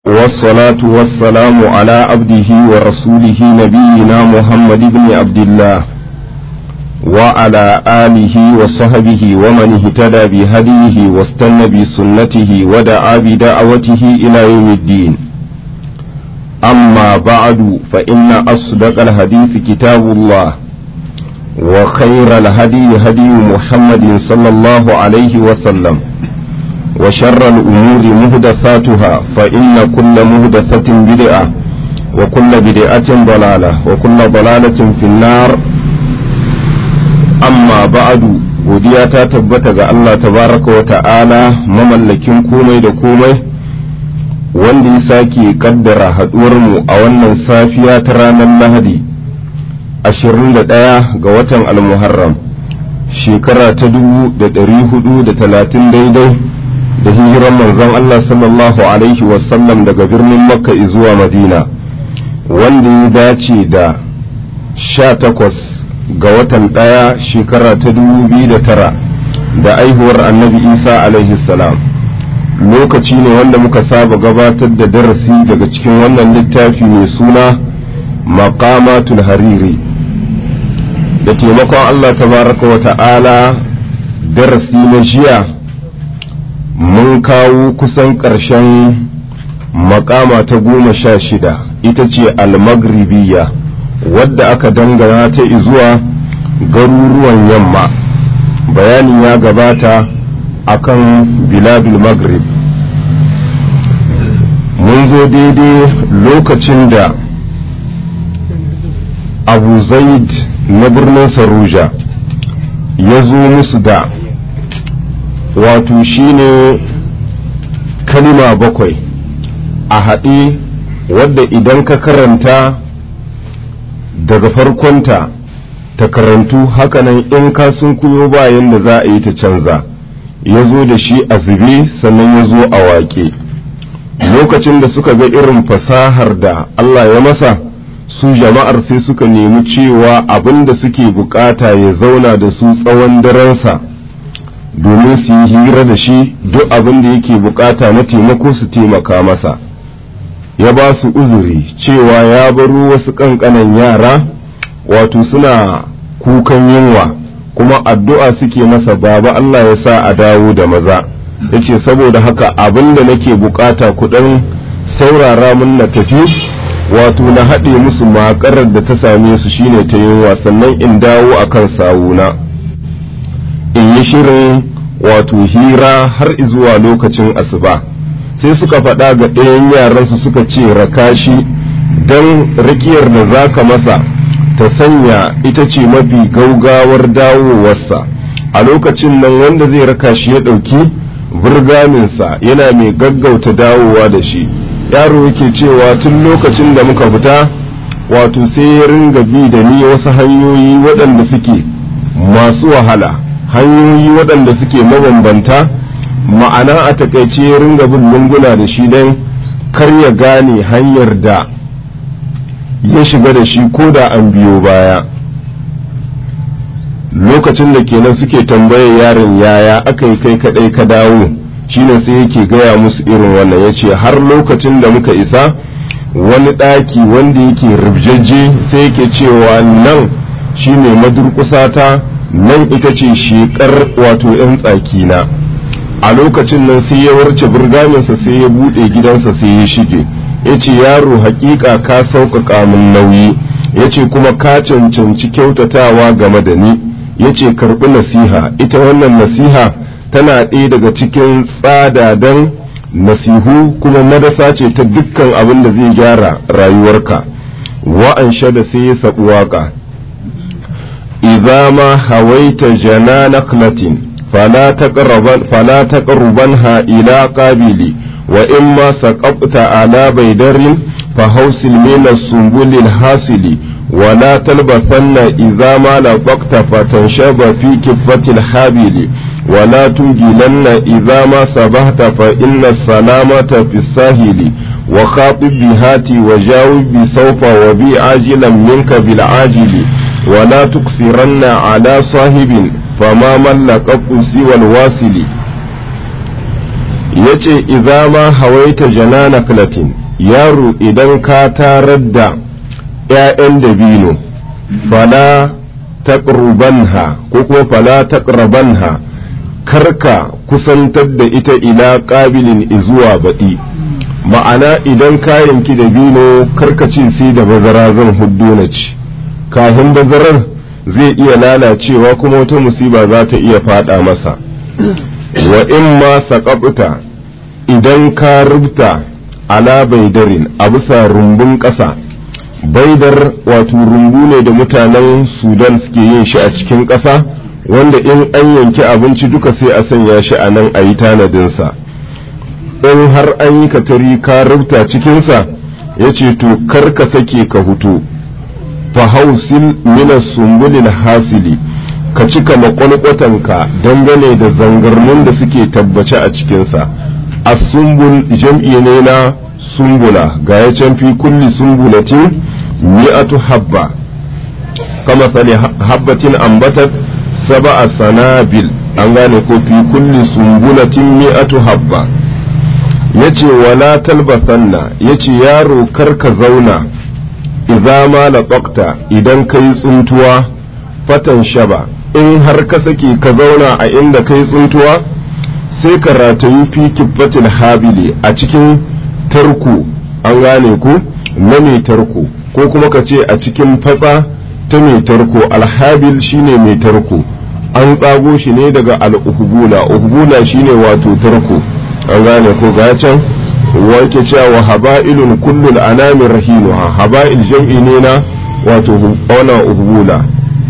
والصلاة والسلام على عبده ورسوله نبينا محمد بن عبد الله وعلى آله وصحبه ومن اهتدى بهديه واستنى بسنته ودعا بدعوته إلى يوم الدين أما بعد فإن أصدق الحديث كتاب الله وخير الهدي هدي محمد صلى الله عليه وسلم وشر الأمور مهدثاتها فإن كل مهدثة بدعة وكل بدعة ضلالة وكل ضلالة في النار أما بعد godiya ta tabbata ga Allah tabaraka wa ta'ala mamallakin komai da komai wanda ya sake kaddara haɗuwarmu a wannan safiya ta ranar lahadi 21 ga watan almuharram shekara ta 430 daidai da hijiran manzon Allah sallallahu Alaihi wasallam daga birnin Makka zuwa Madina wanda ya dace da sha takwas ga watan ɗaya shekara ta dubu biyu da tara da aihuwar annabi Isa alaihi salam lokaci ne wanda muka saba gabatar da darasi daga cikin wannan littafi mai suna maqamatul hariri da taimakon Allah tabaraka wa ta'ala darasi na jiya mun kawo kusan ƙarshen makama ta goma sha shida ita ce almagribiya wadda aka dangana ta zuwa garuruwan yamma bayani ya gabata akan biladul maghrib mun zo daidai lokacin da abu zaid na birnin saruja ya zo musu da wato shine kalima bakwai a haɗe wadda idan ka karanta daga farkonta ta karantu hakanan in ka sun kuyo bayan da za a yi ta canza ya zo da shi a zube sannan ya zo a waƙe lokacin da suka ga irin fasahar da Allah ya masa su jama'ar sai suka nemi cewa abin da suke bukata ya zauna da su tsawon darensa domin su yi hira da shi duk abin da yake bukata na taimako su taimaka masa ya ba su uzuri cewa ya baro wasu ƙanƙanan yara wato suna kukan yunwa kuma addu'a suke masa baba Allah ya sa a dawo da maza ya ce saboda haka abin da nake bukata kuɗin saurara mun na tafi wato na haɗe musu makarar da ta same su shine ta yunwa sannan in dawo akan sawuna in yi shirin wato hira har zuwa lokacin asuba sai suka faɗa ga ɗayan yaransu suka ce raka shi don rakiyar da za ka masa ta sanya ita ce mafi gaugawar dawowarsa a lokacin nan wanda zai raka shi ya ɗauki burgaminsa yana mai gaggauta dawowa da shi yaro yake cewa tun lokacin da muka fita wato sai ya ringa bi da ni wasu hanyoyi waɗanda suke masu wahala hanyoyi waɗanda suke mabambanta ma'ana a takaice ya ringa bin lunguna da shi don kar ya gane hanyar da ya shiga da shi ko da an biyo baya lokacin da kenan suke tambayar yaron yaya aka yi kai kadai ka dawo shine sai yake gaya musu irin wannan ya ce har lokacin da muka isa wani ɗaki wanda yake rubjajje sai yake cewa nan shine madurkusata nan ita ce shekar wato 'yan tsakina a lokacin nan sai ya warce burgaminsa sai ya buɗe gidansa sai ya shige ya ce yaro hakika ka sauƙaƙa min nauyi ya ce kuma ka cancanci kyautatawa game da ni ya ce karɓi nasiha ita wannan nasiha tana ɗaya daga cikin tsadadan nasihu kuma madasa ce ta dukkan abin da zai gyara rayuwarka wa'an da sai ya saɓi waƙa إذا ما هويت جنا نخلة فلا تقربن فلا تقربنها إلى قابل وإما سقطت على بيدر فهوسل من السنبل الحاصل ولا تلبثن إذا ما لطقت فتنشب في كفة الحابل ولا تنجلن إذا ما سبحت فإن السلامة في الساهل وخاطب بهاتي وجاوب بسوف وبي عاجلا منك بالعاجل ولا تكثرن على صاحب فما من لقب سوى الواصل ya ce ma hawaita janana klatin yaro idan ka tarar da ‘ya'yan dabino fala taqrubanha ko kuma fala taqrabanha karka kusantar da ita ila ƙabilin izuwa baɗi ma'ana idan ka yanki dabino karka ce sai da bazara zan huddo na ci kafin bazarar zai iya lalacewa kuma wata musiba za ta iya fada masa wa in ma saƙaɓuta idan ka rubuta ala baidarin a bisa rumbun ƙasa baidar wato rumbu ne da mutanen sudan suke yin shi a cikin ƙasa wanda in an yanki abinci duka sai a sanya shi a nan a yi tanadinsa in har an yi katari ka rubuta cikinsa ya ce to kar ka sake ka hutu fahausil minas sumbulil hasili ka cika makwalkwatanka dangane da zangarnin da suke tabbace a cikinsa as-sumbul jam'i ne na sumbula ga ya can fi kulli sumbulatin mi'atu habba kama sani habbatin ambatat sab'a sanabil an gane ko fi kulli sumbulatin mi'atu habba yace wala talbasanna yace yaro karka zauna idza ma laqaqta idan kai tsuntuwa fatan shaba in har ka sake ka zauna a inda kai tsuntuwa sai ka ratayi fi kibbatil habili a cikin tarko an gane ku na mai tarko ko kuma ka ce a cikin fatsa ta mai tarko alhabil shine mai tarko an tsago shi ne daga al'uhubula uhubula shine wato tarko an gane ko ga can wanke cewa haba'ilun kullul anami rahinuha haba'il jam'i ne na wato wana uhubula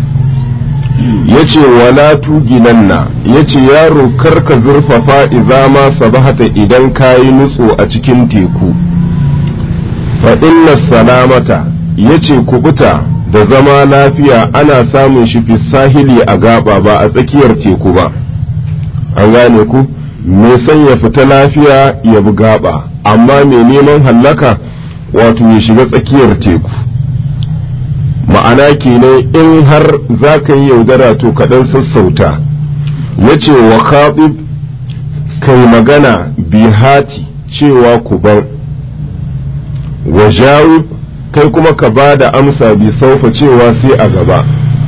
yace wala tuginanna yace yaro karka zurfafa idza ma sabahata idan kayi nutso a cikin teku fa inna salamata yace kubuta da zama lafiya ana samun shi fi sahili a gaba ba a tsakiyar teku ba an gane ku mai son ya fita lafiya ya bi gaba amma mai neman hallaka wato ya shiga tsakiyar teku ma'ana kenan in har za ka yi yaudara to kaɗan sassauta ya ce wa khatib kai magana bihati cewa ku bar wa jawib kai kuma ka ba da amsa bi saufa cewa sai a gaba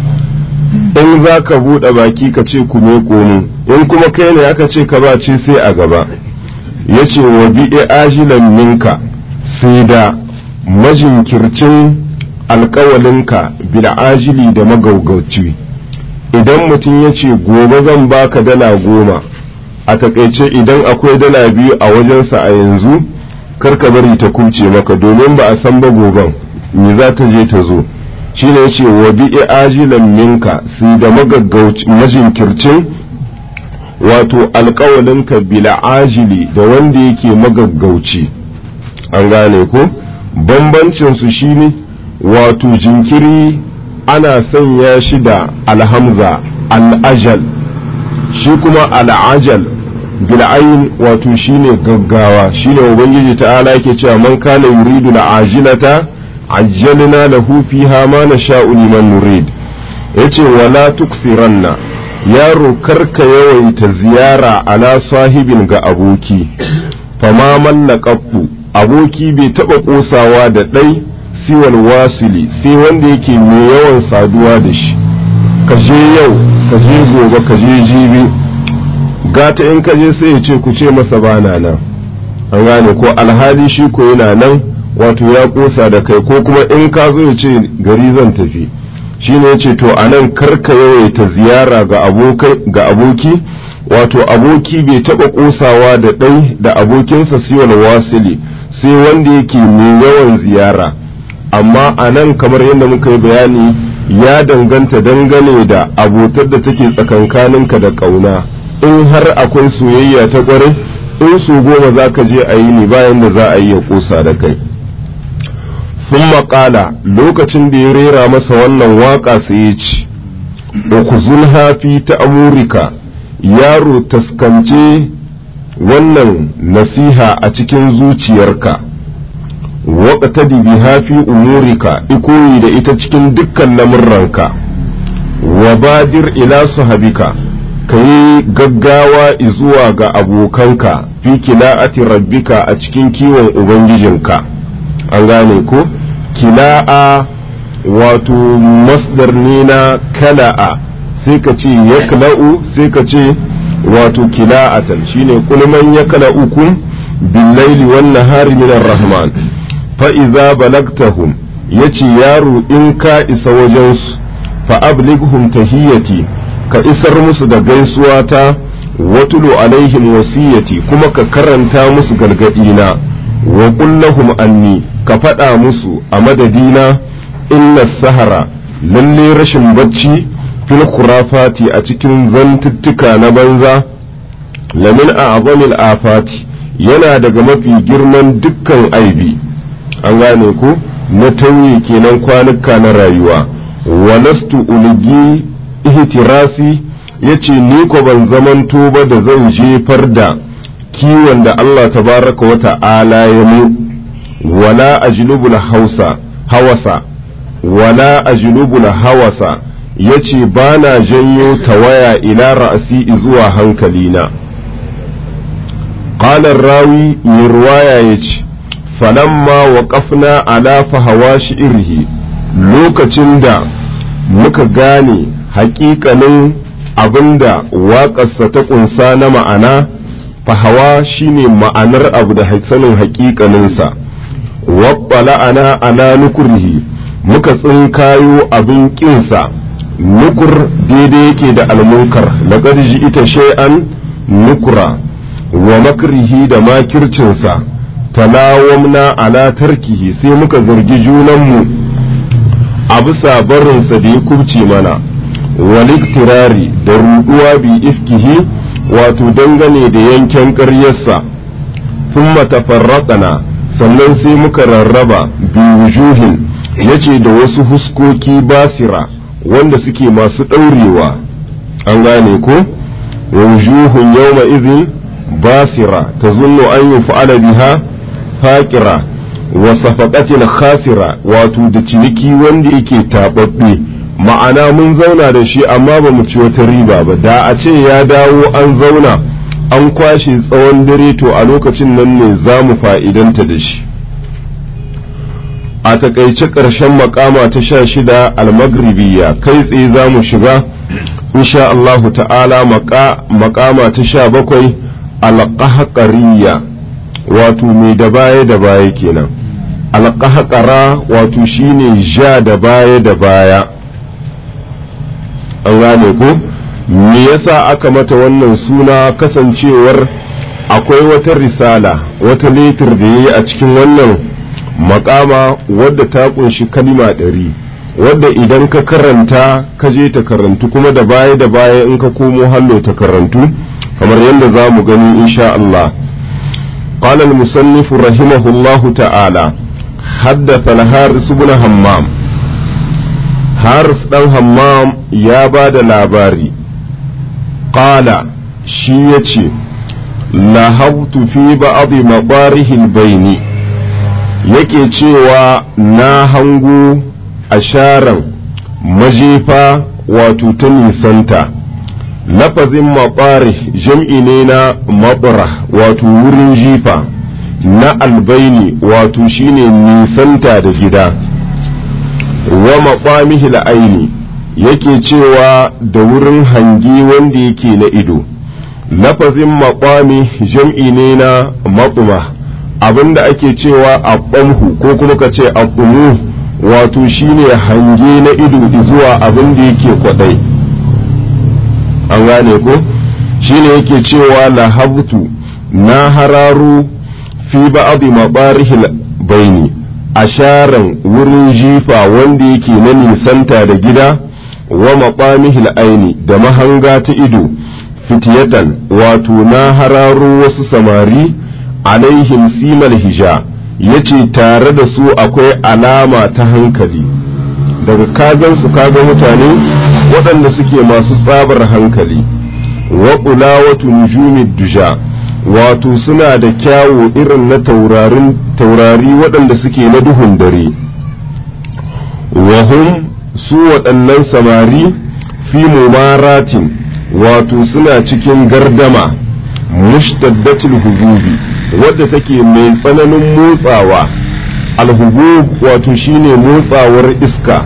in za ka buɗe baki ka ce ku me komo in kuma kai ne aka ce ka ba ce sai a gaba ya ce wa bi ajilan minka sai da majinkircin alkawalinka bil'ajili da magaugauci idan mutum ya ce gobe zan baka dala goma a takaice idan akwai dala biyu a wajensa a yanzu karka bari ta kuce maka domin ba a san ba goben me za ta je ta zo shi ne ce wa bi ajilan minka sai da majinkircin wato alkawalinka bil'ajili da wanda yake magaggauci an gane ko bambancinsu shine ne wato jinkiri ana sanya shi da alhamza al'ajal shi kuma al'ajal bil'ayin wato shine gaggawa shine ubangiji ta'ala yake cewa man kana yuridu al'ajilata ajjalna lahu fiha ma nasha'u liman nurid yace wala tukfiranna yaro karka yawaita ziyara ala sahibin ga aboki fama mallaqabu aboki bai taba kosawa da ɗai siwal wasili sai wanda yake mai yawan saduwa da shi ka je yau ka je gobe ka je jibi gata in ka je sai ya ce ku ce masa bana nan an gane ko alhali shi ko yana nan wato ya kosa da kai ko kuma in ka zo ya ce gari zan tafi shi ne ya ce to a nan karka yawaita ziyara ga aboki wato aboki bai taɓa kosawa da ɗai da abokinsa siwal wasili sai wanda yake mai yawan ziyara amma a nan kamar yadda muka yi bayani ya danganta dangane da abotar da take tsakankaninka da ƙauna in har akwai soyayya ta ƙwarai in su goma za ka je a yi ni bayan da za a yi ya ƙosa da kai sun maƙala lokacin da ya rera masa wannan waƙa sai ya ci ukuzul hafi ta amurika yaro taskance wannan nasiha a cikin zuciyarka waƙatadi biha fi umurika ikoyi da ita cikin dukkan lamurranka wa badir ila sahabika ka yi gaggawa zuwa ga abokanka fi kila'ati rabbika a cikin kiwon ubangijinka an gane ko kila'a wato masdar ne na kala'a sai ka ce yakla'u sai ka ce wato kila'atan shine kulman yakla'ukum billaili wan nahari minar rahman fa iza balagtahum yace yaro in ka isa wajensu fa ablighum tahiyati ka isar musu da gaisuwa ta watulu alaihim wasiyati kuma ka karanta musu gargadina wa kullahum anni ka faɗa musu a madadina inna sahara lalle rashin bacci fil khurafati a cikin zantuttuka na banza lamin a azamil afati yana daga mafi girman dukkan aibi an gane ku na tauye kenan kwanuka na rayuwa wa lastu ulgi ihtirasi yace ni ko ban zamanto ba da zan jefar da kiwon da Allah tabaraka wa ta'ala ya mu wala ajlubul hausa hawasa wala ajlubul hawasa yace bana janyo tawaya ila ra'asi zuwa hankalina qala rawi mai ruwaya yace falamma waqafna ala fahawashi irhi lokacin da muka gane hakikanin abinda waƙarsa ta ƙunsa na ma'ana fahawa shine ma'anar abu da sanin hakikaninsa waɓɓala ana ala nukurhi muka tsinkayo abin ƙinsa nukur daidai yake da almunkar laƙar ji ita shay'an nukura wa makrihi da makircinsa talawamna ala tarkihi sai muka zargi junanmu a bisa barinsa da ya kubce mana waliktirari da ruduwa bi ifkihi wato dangane da yanken ƙaryarsa sun tafarraƙana sannan sai muka rarraba bi wujuhin yace da wasu huskoki basira wanda suke masu ɗaurewa an gane ko wujuhun yawma izin basira ta zunnu an yi fa'ala biha faƙira wa safaqatin khasira wato da ciniki wanda yake taɓaɓɓe ma'ana mun zauna da shi amma ba mu ci wata riba ba da a ce ya dawo an zauna an kwashe tsawon dare to a lokacin nan ne za mu fa'idanta da shi a takaice ƙarshen makama ta sha shida almagribiya kai tsaye za mu shiga insha Allahu ta'ala makama ta sha bakwai alƙahaƙariya wato mai da baya da baya kenan alƙahaƙara wato shine ja da baya da baya an gane ko me yasa aka mata wannan suna kasancewar akwai wata risala wata letir da ya yi a cikin wannan makama wadda ta kunshi kalima ɗari wadda idan ka karanta ka je ta karantu kuma da baya da baya in ka komo hallo ta karantu kamar yadda za mu gani insha Allah قال المصنف رحمه الله تعالى حدث الحارث بن همام حارث بن همام يا بعد لاباري قال شيتي لهبت في بعض مطارح البين yake cewa na hango a sharan majefa wato ta nisanta lafazin maɓari jam'i ne na maɓura wato wurin jifa na albaini wato shine nisanta da gida wa maɓamihi la'aini yake cewa da wurin hangi wanda yake na ido lafazin maɓami jam'i ne na maɓuma abinda ake cewa a ko kuma ka ce a wato shine hange na ido zuwa abin da yake kwaɗai an gane ko shine yake cewa lahabtu na hararu fi ba'adi mabarihil baini asharan wurin jifa wanda yake na nisanta da gida wa maɓamihil aini da mahanga ta ido fitiyatan wato na hararu wasu samari alaihim simal hija yace tare da su akwai alama ta hankali daga kagan su kaga mutane waɗanda suke masu tsabar hankali wa ƙulawatu nujumid duja wato suna da kyawo irin na taurari waɗanda suke na duhun dare wahum su waɗannan samari fi mumaratin wato suna cikin gardama mushtaddatul hububi wadda take mai tsananin motsawa alhubub wato shine motsawar iska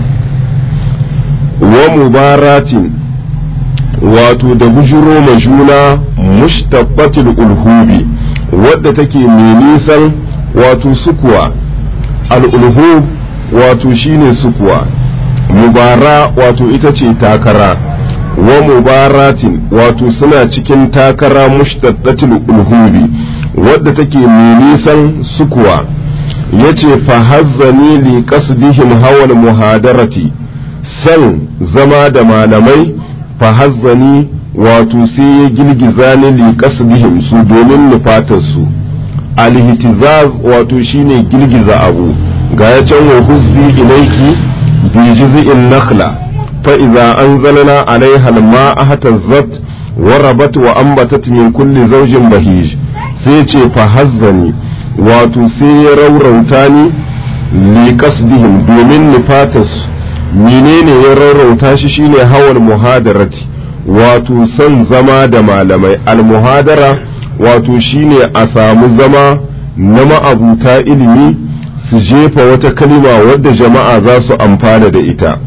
wa mubaratin wato da bujuro ma juna mushtaqatil ulhubi wadda take mai nisan wato sukuwa al'ulhub wato shine sukuwa mubara wato ita ce takara wa mubaratin wato suna cikin takara mushtaqatil ulhubi wadda take mai nisan sukuwa yace fa hazzani li qasdihim hawal muhadarati san zama da malamai fa hazzani wato sai ya girgiza ni li qasdihim su domin nufatar su alhitizaz wato shine girgiza abu ga ya can wa huzzi ilayki bi jiz'in nakhla fa idza anzalna alaiha alma'a hatazzat wa rabat wa anbatat min kulli zawjin bahij sai ce fa hazzani wato sai ya raurauta ni li qasdihim domin nufatas menene ya raurauta shi shine hawal muhadarati wato son zama da malamai almuhadara wato shine a samu zama na ma'abuta ilimi su jefa wata kalima wadda jama'a za su amfana da ita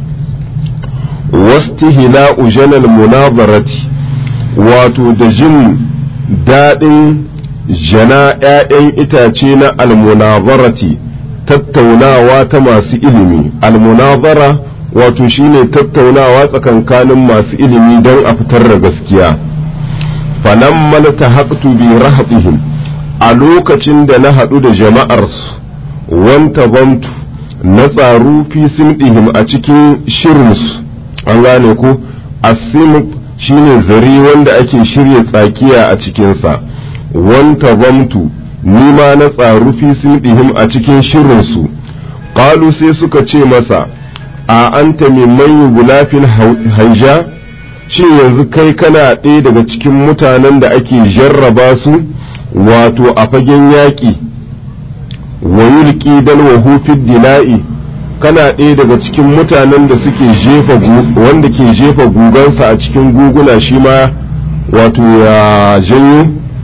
wastihila ujanal munazarati wato da jin daɗin jana ‘ya'yan itace na almunazarati tattaunawa ta masu ilimi almunazara wato shine tattaunawa tsakankanin masu ilimi don a fitar da gaskiya falammal ta haƙtu bi rahatihim a lokacin da na haɗu da jama'arsu wanta bantu na tsaru fi simɗihim a cikin shirinsu an gane ku asimut shine zari wanda ake shirya tsakiya a cikinsa wanta bantu ni ma na tsaru fi simɗihim a cikin shirinsu ƙalu sai suka ce masa a anta mimman yugulafin haija shin yanzu kai kana ɗaya daga cikin mutanen da ake jarraba su wato a fagen yaƙi wa yulki dalwahu fid dila'i kana ɗaya daga cikin mutanen da suke jefa wanda ke jefa gugansa a cikin guguna shi ma wato ya janyo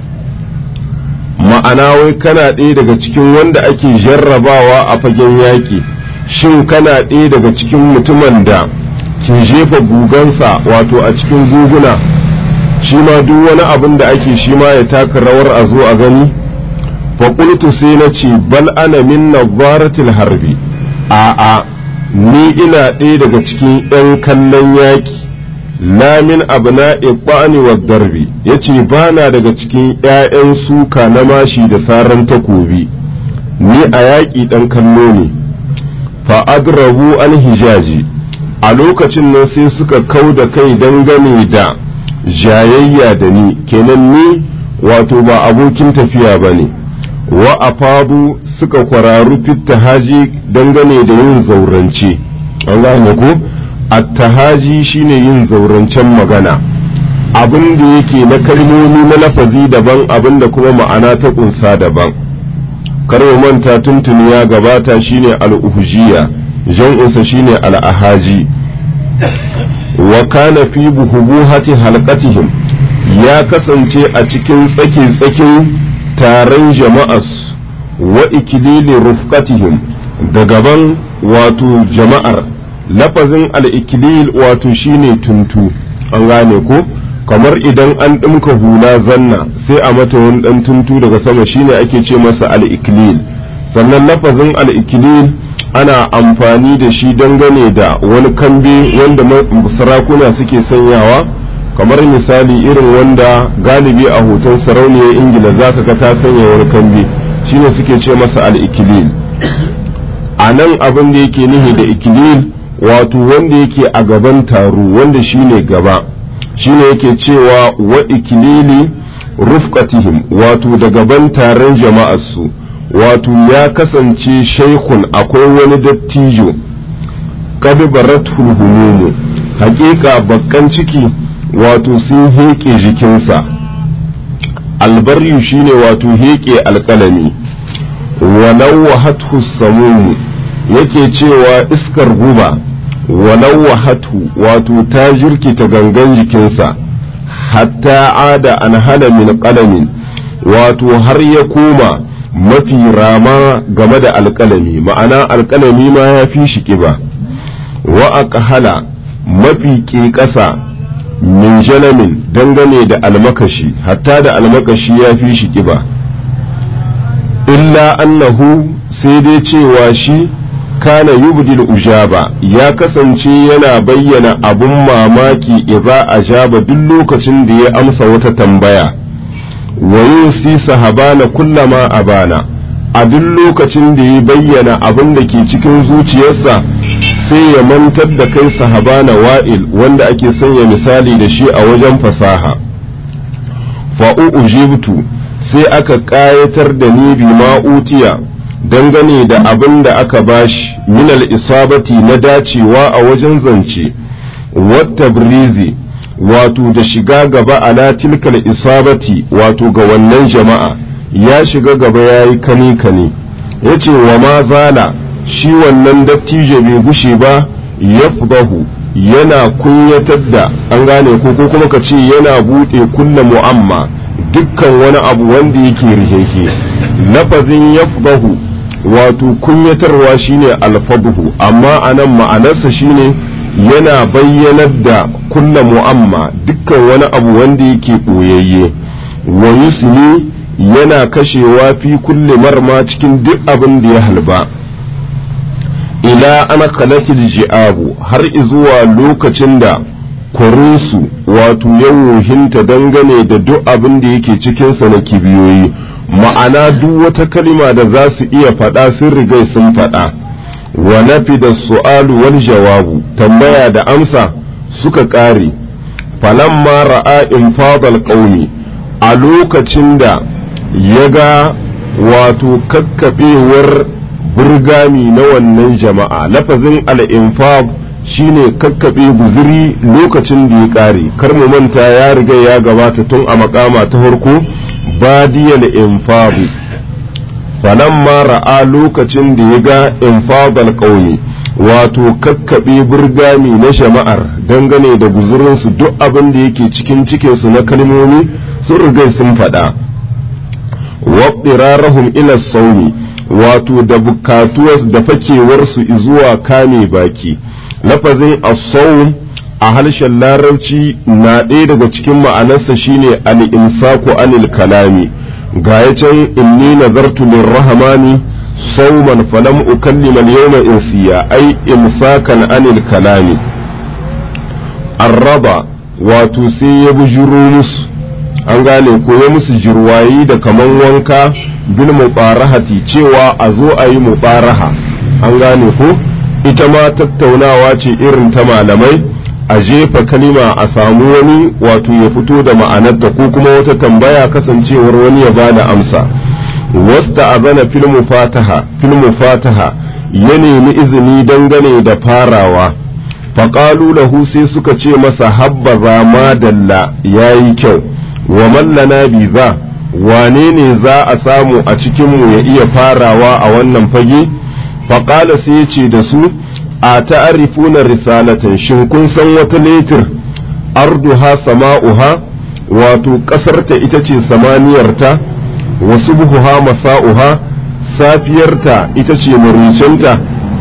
ma'ana wai kana ɗaya daga cikin wanda ake jarrabawa a fagen yaƙi shin kana ɗaya daga cikin mutumin da ke jefa gugansa wato a cikin guguna shi ma duk wani abin da ake shi ma ya taka rawar a zo a gani faƙultu sai na ce bal ana min nazaratil harbi a'a ni ina ɗaya daga cikin 'yan kallon yaƙi lamin abna iqbani wa darbi yace ba na daga cikin 'ya'yan suka na mashi da saran takobi ni a yaƙi ɗan kallo ne fa adrabu an hijaji a lokacin nan sai suka kau da kai dangane da jayayya da ni kenan ni wato ba abokin tafiya ba ne wa afadu suka kwararu haji dangane da yin zaurance an gane ko attahaji shine yin zaurancen magana abin da yake na kalmomi na lafazi daban abin da kuma ma'ana ta kunsa daban karwa manta tuntuni ya gabata shine al'uhujiya jan'insa shine al'ahaji wa kana fi buhubuhati halqatihim ya kasance a cikin tsake-tsakin taron jama'as wa ikilili rufqatihim da gaban wato jama'ar lafazin al'ikilil wato shine tuntu an gane ko kamar idan an ɗinka hula zanna sai a mata wani ɗan tuntu daga sama shine ake ce masa al'ikilil sannan lafazin al'ikilil ana amfani da shi dangane da wani kambe wanda sarakuna suke sanyawa kamar misali irin wanda galibi a hoton sarauniyar ingila za ka ga ta sanya wani kambe shine suke ce masa al'ikilil a nan abin da yake nihi da ikilil wato wanda yake a gaban taro wanda shine gaba shine yake cewa wa ikilili rufqatihim wato da gaban taron jama'arsu wato ya kasance shaikun akwai wani dattijo kad baratul humumu hakika bakkan ciki wato sun heƙe jikinsa albaryu shine wato heƙe alƙalami walau wahathu samumu yake cewa iskar guba walau wahatu wato ta jirkita gangan jikinsa hatta ada an hana min qalamin wato har ya koma mafi rama game da alƙalami ma'ana alƙalami ma ya fi shi ƙiba wa aqhala mafi ƙiƙasa min jalamin dangane da almakashi hatta da almakashi ya fi shi ƙiba illa annahu sai dai cewa shi kana yubdil ujaba ya kasance yana bayyana abun mamaki idza ajaba duk lokacin da ya amsa wata tambaya wa yusi sahabana kullama abana a duk lokacin da ya bayyana abin da ke cikin zuciyarsa sai ya mantar da kai sahabana wa'il wanda ake sanya misali da shi a wajen fasaha fa'u ujibtu sai aka ƙayatar da ni bi ma'utiya dangane da abin da aka bashi minal isabati na dacewa a wajen zance wata brizi wato da shiga gaba ala tilkal isabati wato ga wannan jama'a ya shiga gaba ya yi kane kane ya ce wa ma zala shi wannan dattijo bai gushe ba ya yana kunyatar da an gane ko ko kuma ka ce yana buɗe kulla mu'amma dukkan wani abu wanda yake riheke lafazin yafdahu wato kunyatarwa shine alfadhu amma anan ma'anarsa shine yana bayyanar da kulla mu'amma dukkan wani abu wanda yake ɓoyayye wa yusni yana kashewa fi kulle marma cikin duk abin da ya halba ila ana kalatil ji'abu har izuwa lokacin da kwarinsu wato ya wohinta dangane da duk abin da yake cikinsa na kibiyoyi ma'ana duk wata kalima da za su iya faɗa sun rigai sun faɗa wa nafi da su'alu wal jawabu tambaya da amsa suka ƙare falamma ra'a infadal qaumi a lokacin da ya ga wato kakkaɓewar burgami na wannan jama'a lafazin al'infab shine kakkaɓe guziri lokacin da ya ƙare kar mu manta ya riga ya gabata tun a makama ta farko badiyal infabu falamma ra'a lokacin da ya ga infadal ƙauni wato kakkaɓe burgami na jama'ar dangane da guzurinsu duk abin da yake cikin cikinsu na kalmomi sun riga sun faɗa waɗirarahum ila sauni wato da bukatuwar da fakewarsu zuwa kame baki lafazin as a harshen larabci na ɗaya daga cikin ma'anarsa shine al-imsaku anil kalami ga ya can inni nazartu lirrahmani sauman falam ukallima al-yawma insiya ai imsakan anil kalami arraba wato sai ya bujuro musu an gane ko ya musu jirwayi da kaman wanka bil mubarahati cewa a zo a yi mubaraha an gane ko ita ma tattaunawa ce irin ta malamai a jefa kalima a samu wani wato ya fito da ma'anarta ko kuma wata tambaya kasancewar wani ya bada amsa wasta azana fil mufataha fil mufataha ya nemi izini dangane da farawa faƙalu lahu sai suka ce masa habbaza madalla yayi kyau wa mallana biza wane ne za a samu a cikinmu ya iya farawa a wannan fage faƙala sai ce da su a ta'arifuna risalatan shin kun san wata letir arduha sama'uha wato ƙasarta ita ce samaniyarta wasu buhuha masa'uha safiyarta ita ce maricinta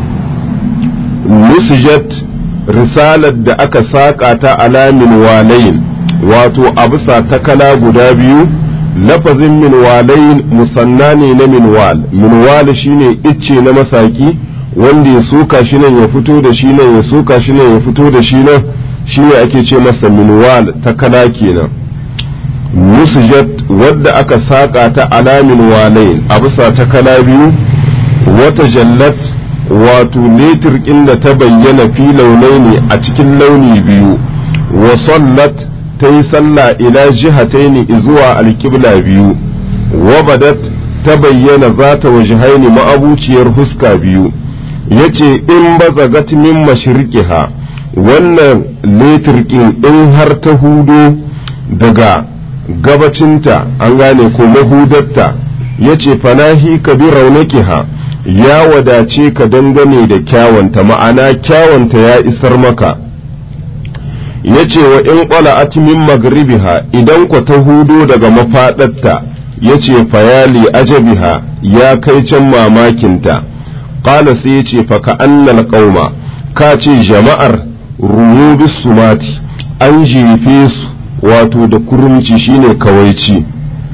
nusijat risalar da aka saƙa ta alamin walayin wato a bisa takala guda biyu lafazin minwalayin musanna ne na minwal minwal shine icce na masaki wanda ya soka shi nan ya fito da shi nan ya soka shi nan ya fito da shi nan shine ake ce masa minwal takala kenan musjat wadda aka saka ta alamin walayin a bisa takala biyu wata jallat wato letir inda ta bayyana fi launai ne a cikin launi biyu wa sallat ta yi sallah ila jihataini zuwa alƙibla biyu wabadat ta bayyana za ta wajihaini ma'abuciyar huska biyu ya ce in bazagat min mashriqiha wannan letirkin in har ta hudo daga gabacinta an gane ko mahudatta ya ce fanahi ka bi raunakiha ya wadace ka dangane da kyawanta ma'ana kyawanta ya isar maka ya ce wa in ƙwala min magribiha idan ku ta hudo daga mafaɗarta ya ce fayali ajabiha ya kai can mamakinta ƙala sai ya ce faka annal ƙauma ka ce jama'ar rumu sumati an jefe su wato da kurumci shine kawaici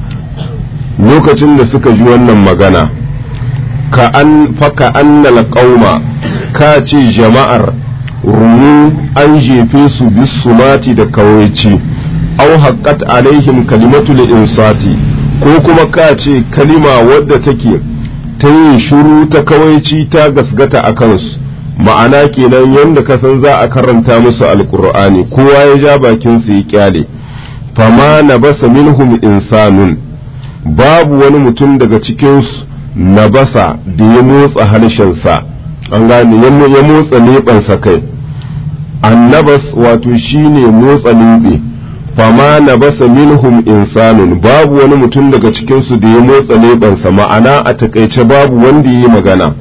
lokacin da suka ji wannan magana ka an faka annal ƙauma ka ce jama'ar rumu an jefe su bisumati da kawaici au haqqat alaihim kalimatul insati ko kuma ka ce kalima wadda take ta yin shiru ta kawaici ta gasgata a kansu ma'ana kenan yadda ka san za a karanta musu alkur'ani kowa ya ja bakin su ya kyale fama na basa minhum insanun babu wani mutum daga cikinsu na basa da ya motsa harshensa an gane ya motsa leɓensa kai annabas wato shine motsa leɓe fama na basa minhum insanun babu wani mutum daga cikinsu da ya motsa leɓensa ma'ana a takaice babu wanda ya yi magana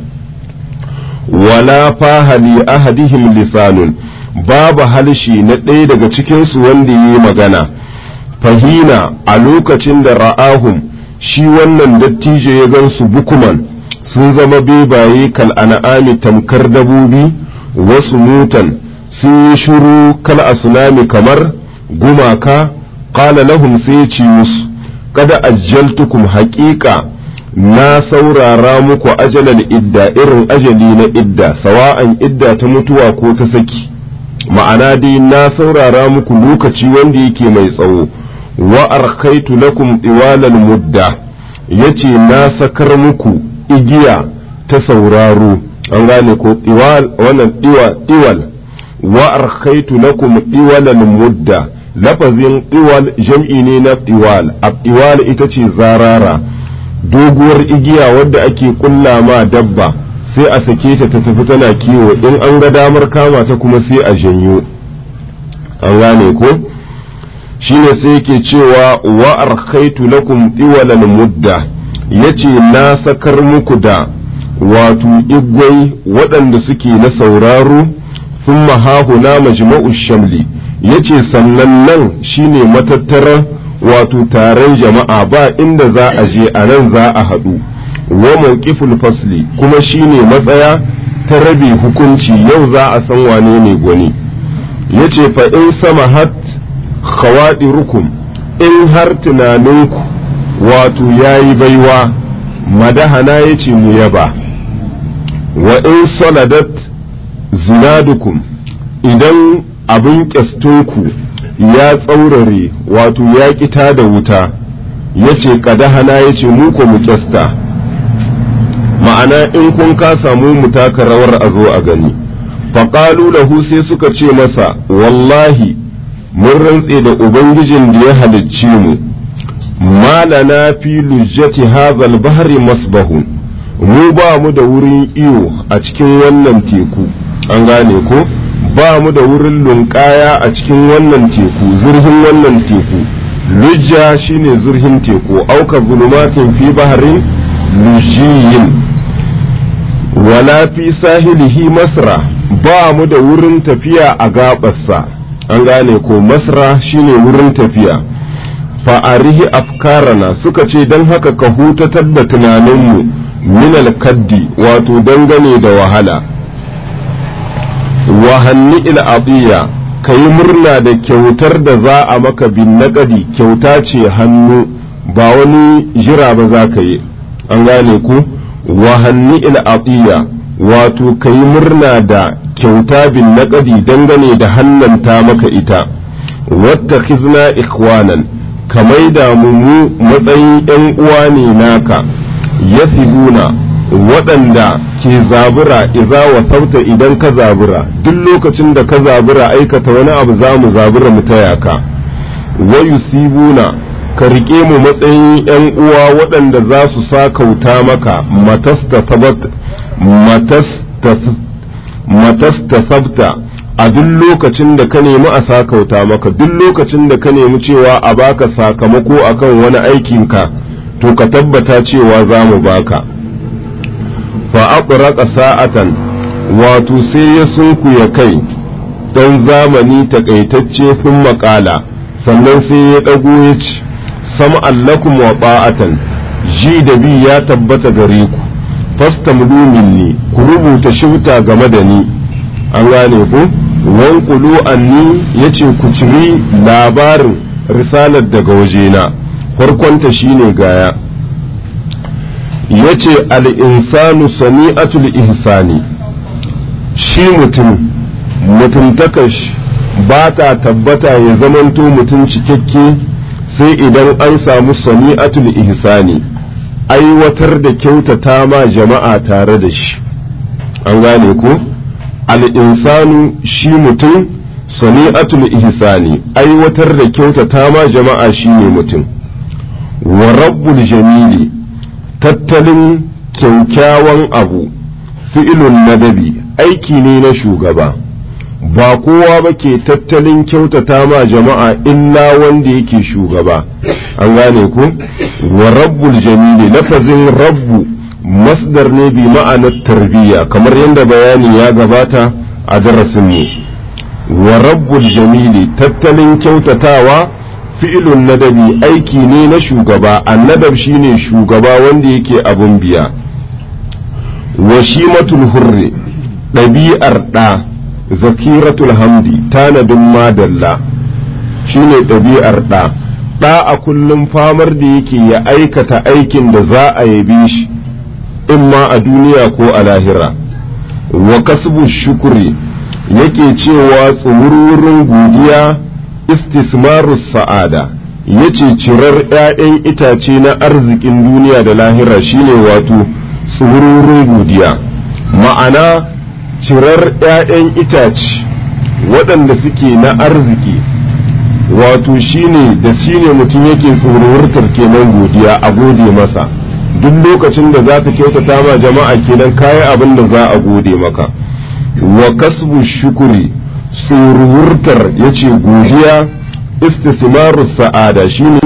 wala fahali ahadihim lisanun babu halshi na ɗaya daga cikinsu wanda ya yi magana fahina a lokacin da ra'ahum shi wannan dattijo ya gansu bukuman sun zama bebaye kal an'ami tamkar dabobi wasu mutan sun yi shuru kal asunami kamar gumaka qala lahum sai ya ce musu kada ajjaltukum haƙiƙa na saurara muku ajalal idda irin ajali na idda sawa'an idda ta mutuwa ko ta saki ma'ana dai na saurara muku lokaci wanda yake mai tsawo wa arkaitu lakum iwalal mudda yace na sakar muku igiya ta sauraro an gane ko iwal wannan iwa iwal wa arkaitu lakum iwalal mudda lafazin iwal jam'i ne na iwal iwal ita ce zarara doguwar igiya wadda ake kulla ma dabba sai a sake ta ta tafi tana kiwo in an ga damar kama ta kuma sai a janyo an gane ko shine sai yake cewa wa arkaitu lakum iwalal mudda yace na sakar muku da wato igwai waɗanda suke na sauraro thumma hahuna majma'u shamli yace sannan nan shine matattarar wato taron jama'a ba inda za a je a nan za a haɗu wa mawqiful fasli kuma shine matsaya ta rabe hukunci yau za a san wane ne gwani yace fa in samahat khawadirukum in har tunaninku wato yayi baiwa madahana yace mu yaba wa in saladat zinadukum idan abin kyastunku ya tsaurare wato ya ƙita da wuta ya ce kadahana ya ce mu ko mu kyasta ma'ana in kun ka samu mu taka rawar a zo a gani faƙalu lahu sai suka ce masa wallahi mun rantse da ubangijin da ya halicci mu malana fi lujjati hazal bahri masbahun mu ba mu da wurin iyo a cikin wannan teku an gane ko ba mu da wurin lunƙaya a cikin wannan teku zurhin wannan teku lujja shine zurhin teku auka zulumatin fi baharin lujiyin wala fi sahilihi masra ba mu da wurin tafiya a gabarsa an gane ko masra shine wurin tafiya fa'arihi afkarana suka ce don haka ka hutatar da tunaninmu minal kaddi wato dangane da wahala wahanni il'adiyya ka yi murna da kyautar da za a maka bin naƙadi kyauta ce hannu ba wani jira ba za ka yi an gane ku wahanni il'adiyya wato ka yi murna da kyauta bin naƙadi dangane da hannanta maka ita wata kizna ikwanan ka maida mu matsayin ‘yan uwa ne naka yasibuna waɗanda ke zabura iza wa sauta idan ka zabura duk lokacin da ka zabura aikata wani abu za mu zabura mu taya ka wa yusibuna ka riƙe mu matsayin ‘yan uwa waɗanda za su sa kauta maka matasta sabta a duk lokacin da ka nemi a sa kauta maka duk lokacin da ka nemi cewa a baka sakamako akan wani aikinka to ka tabbata cewa za mu baka fa aqraqa sa'atan wato sai ya sunkuya kai ɗan zamani takaitacce sun makala sannan sai ya ɗago ya ce sama allakum wa ba'atan ji da bi ya tabbata gare ku fastamlu minni ku rubuta shibta game da ni an gane ku wankulu anni yace ku ciri labarin risalar daga wajena farkonta shine gaya yace al-insanu sani'atul ihsani shi mutum mutuntakash ba ta tabbata ya zamanto mutum cikakke sai idan an samu sani'atul ihsani aiwatar da kyautata ma jama'a tare da shi an gane ko al'insanu shi mutum sani'atul ihsani aiwatar da kyautata ma jama'a shi ne mutum wa rabbul jamili tattalin kyaukyawan abu fi'ilun nadabi aiki ne na shugaba ba kowa ba ke tattalin kyautata ma jama'a illa wanda yake shugaba an gane ku wa rabbul jamili lafazin rabbu masdar ne bi ma'anar tarbiyya kamar yadda bayani ya gabata a darasin mu wa rabbul jamili tattalin kyautatawa fi'ilun nadabi aiki ne na shugaba annadab shine shugaba wanda yake abun biya wa shimatul hurri ɗabi'ar ɗa zakiratul hamdi tanadin madalla shine ɗabi'ar ɗa ɗa a kullum famar da yake ya aikata aikin da za a yabe shi in ma a duniya ko a lahira wa kasbu shukuri yake cewa tsumurwurin godiya istismarus sa'ada yace cirar 'ya'yan itace na arzikin duniya da lahira shine wato tsumurwurin godiya ma'ana cirar 'ya'yan itace waɗanda suke na arziki wato shine da shine mutum yake tsorurtar kenan godiya a gode masa duk lokacin da za ka kyautata ma jama'a kenan kayi abin da za a gode maka wa kasbu shukuri tsorurtar ya ce godiya istismarus sa'ada shine